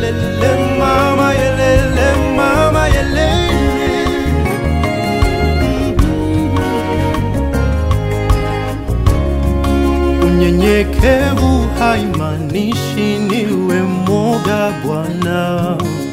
yelele mama yelele mama yelele Unyenyekevu haimaanishi niwe mwoga Bwana.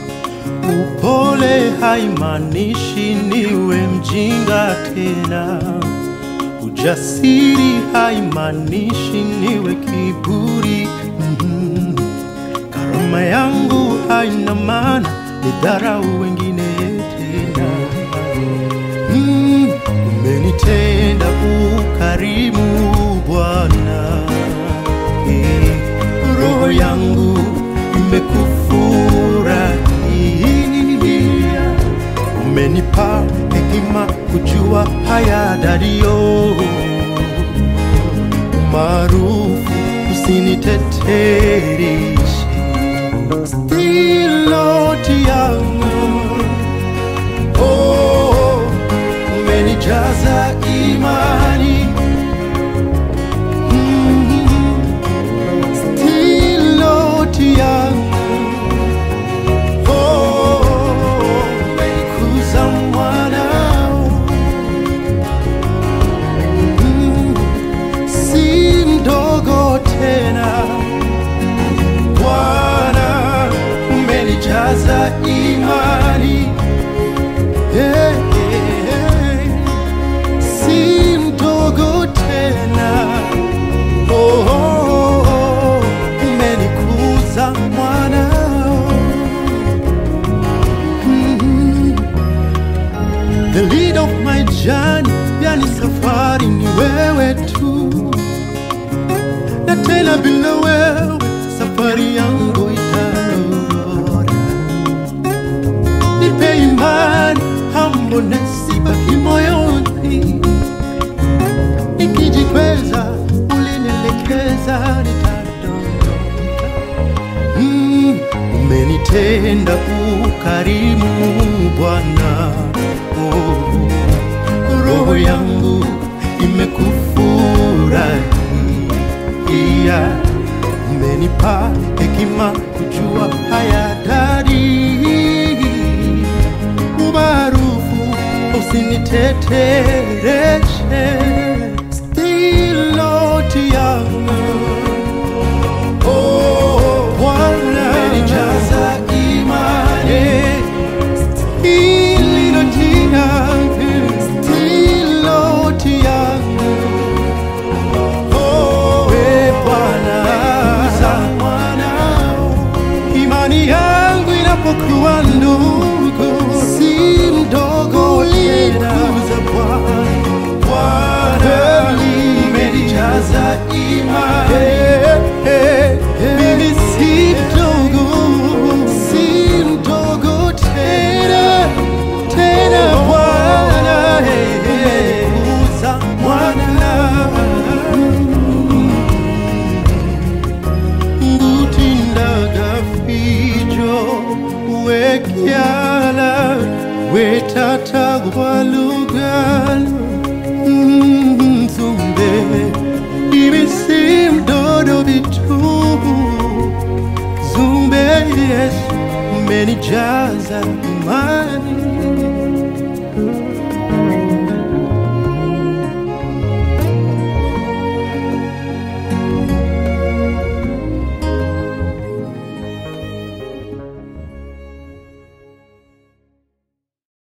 Upole haimaanishi niwe mjinga tena. Ujasiri haimaanishi niwe kiburi. Mhm. Karama yangu haina maana nidharau wengine tena. Mm, umenitenda ukarimu Bwana, Eh, roho yangu imekufurahia. Umenipa hekima kujua haya dario maarufu usinitetereshe stiloti yangu oh, umenijaza imani Mm, stiloti yangu oh, umenikuza mwanao Mm, si mdogo tena Bwana umenijaza imani hey, hey, hey. si mdogo tena oh, oh, oh, umenikuza mwanao mm The lead of my journey, yani safari ni wewe tu na tena bila wewe safari yangu itanora. Nipe imani, humbleness ibaki moyoni, nikijikweza ulinielekeza nitadondoka. Mm, umenitenda ukarimu Bwana, oh, roho yangu imekufurahia, umenipa hekima kujua haya dari, umaarufu usinitetereshe, stiloti yangu Oh, Bwana umenijaza imani Stiloti yangu, stiloti yangu. Oh, we Bwana, za mwanao. Imani yangu inapokuwa ndogo, si mdogo ulikuza Bwana. Bwana, umenijaza imani. Mimi si mdogo, si mdogo tena, tena Bwana, uza mwana ngutindaga fijo wekyala wetatagwalugalo nzumbe ibisimdodo bitu zumbe yesu umenijaza imani